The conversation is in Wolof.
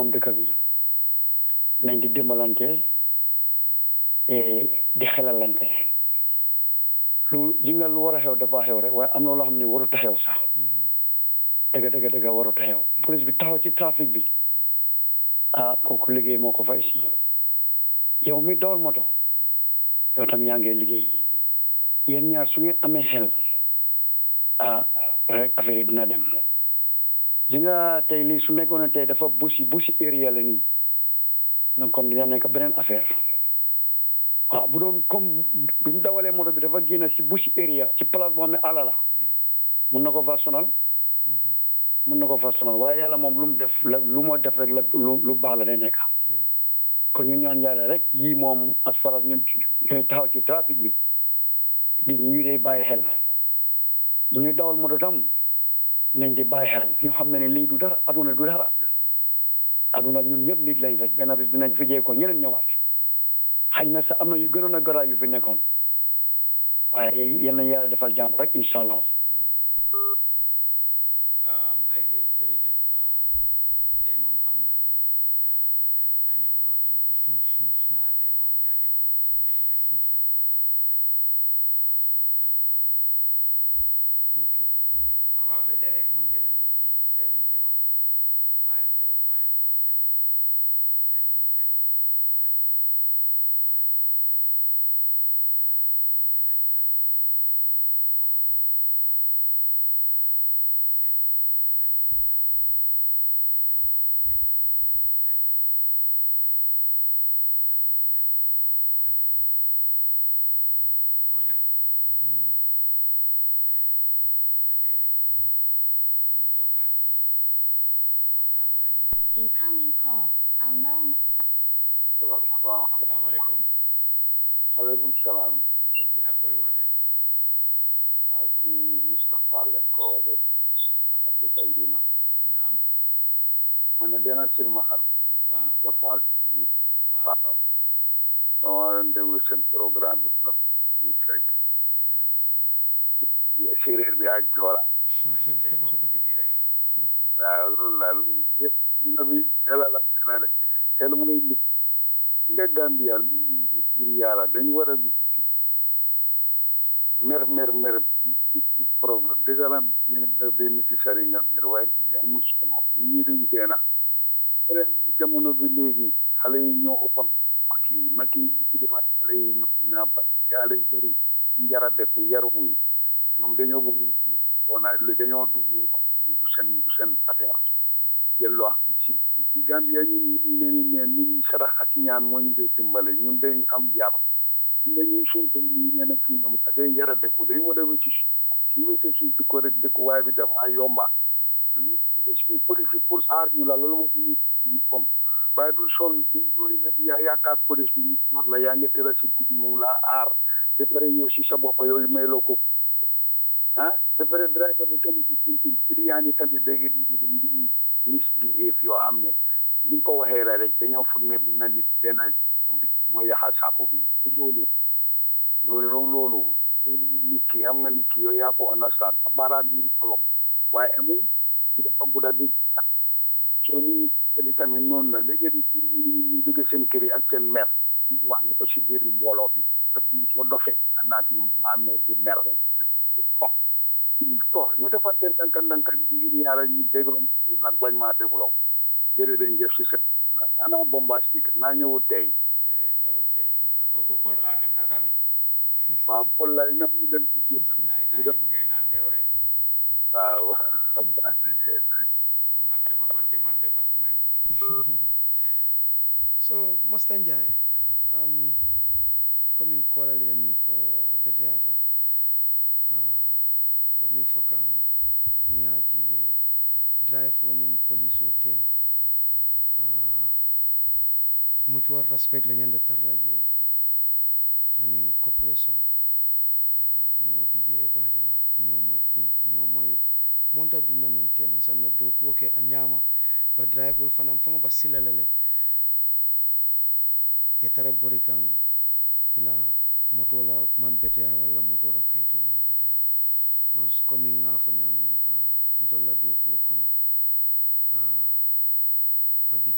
borom dëkk bi nañ di dimbalante di xelalante lu li nga lu war a xew dafa xew rek waaye am na loo xam ne warut a xew sax dëgg dëgg dëgg warut a xew police bi taxaw ci trafic bi ah kooku liggéey moo ko fay si yow mi dawal moto yow tam yaa ngi liggéey yéen ñaar su ngeen amee xel ah rek affaire yi dina dem li nga tey lii su nekkoon ne tey dafa busi busi area la nii donc kon dina nekk beneen affaire waaw bu doon comme bi mu dawalee moto bi dafa génn si busi area ci place boo xam ne àll la mun na ko fa sonal mun na ko fa sonal waaye yàlla moom lu mu def la lu moo def rek la lu lu baax la day nekk kon ñu ñaan yàlla rek yii moom as far as ñun ñooy taxaw ci trafic bi di ñu day bàyyi xel ñuy dawal moto tam nañ di bàyyi xel ñu xam ne ne lii du dara aduna du dara aduna ñun ñëpp nit lañ rek benn bis dinañ fi jee ko ñeneen ñëwaat xañ na sax am na yu gënoon a garaa yu fi nekkoon waaye yal na yàlla defal jàmm rek incha allah. mbay gi jërëjëf tey moom xam naa ne añewuloo dimb tey moom yaa ngi cool tey yaa ngi nga fi waxtaan bu rafet suma kàlla mu ngi bokk ci suma fans club bi ok ok waaw ba tey rek mun ngeen a ñëw ci 70 50547 70 50 547 mun ngeen a jaar duggee noonu rek ñu bokk ko waxtaan seet naka la ñuy def daal ba jàmm nekk diggante driver yi ak police yi ndax ñu ni nen dañoo bokkande ak waaye tamit Bojang ba tey rek yokkaat ci waxtaan waaye ñu jël kii Incoming call. Unknown. waaw asalaamaaleykum aleykum salaam tur bi ak fooy wootee ah ci Moustapha lañ ko woolee dëkk Iduna naam ma ne dena silmaxal waaw Moustapha waaw waaw dama doon déglu seen programme bi nag ñu fekk dégg la bisimilah séeréer bi ak joola waaw ñun tey moom ñu ngi fii rek waaw loolu la loolu yëpp dina bi xelalante la rek xel mooy nit nga Gambia lu ngir yàlla dañu war a gis ci mer mer mer problème dëgg la ñeneen daf dee nécessaire nga mer waaye ñu amul solo ñii duñ deena déedéet après jamono bi léegi xale yi ñoo ëppam mag yi mag yi ci defaat xale yi ñoom dinaa ba te xale yu bëri njara dekku yaruwuñ ñoom dañoo bëgg doona dañoo dugg du seen du seen affaire jël loo xam ne si Gambia ñun ñu ne ni ne ñun sarax ak ñaan moo ñu dee dimbale ñun dañ am yar ñun dañuy suñ doom yi ñeen ak ci ñoom day yara dëkku dañ war a wëcc suñ dëkku ñu wëcc suñ dëkku rek dëkku waaye bi dafa yomba police bi police bi pour aar ñu la loolu moo ko ñu ñu pom waaye du sol du doy na yaa yaakaar police bi ñor la yaa ngi tëra si guddi moom laa aar te pare yow si sa bopp yooyu may loo ko ah te pare driver bi tamit di sinti client yi tamit dégg di dañ di misbehave yoo xam ne ni nga ko waxee la rek dañoo foog ne bi na nit benn mooy yaxa saako bi du loolu loolu raw loolu nit ki xam nga nit ki yow yaa ko understand sa baaraam yi kolom waaye amuñ dafa gudda bi soo ñu ñi tamit noonu la léegi ñu jóge seen kër yi ak seen mer ñu wax ko si biir mbooloo bi daf soo dofee naat ñu maa mer di mer rek ko ko ñu defante ndanka ndanka ngir yàlla ñu dégloo nag bañ maa dégloo jërë dañ jëf si seen ana bombastique naa ñëwu tey déedéet ñëw tey kooku Paul laa dem na sami waaw Paul lay na ñu dem ci laay temps yi mu ngay naan meew rek waaw moom nag dafa bon ci man de parce que mayut ma so Master Njie um, komin kolali min fo a beteyata uh, ba min fo kan ni a jibe drive o nin police o tema uh, mutual respect le ñande tarla je anin cooperation uh, ni wo bije baje la ñomoy ñomoy monta dunna non tema sanna do kuwo ke a ñama ba drive wol fanam fango ba silala le e tara bori kan ila moto la man beteya walla moto la kayito man beteya was comme nga fo ñamin uh, ndolla do kuwo kono uh, a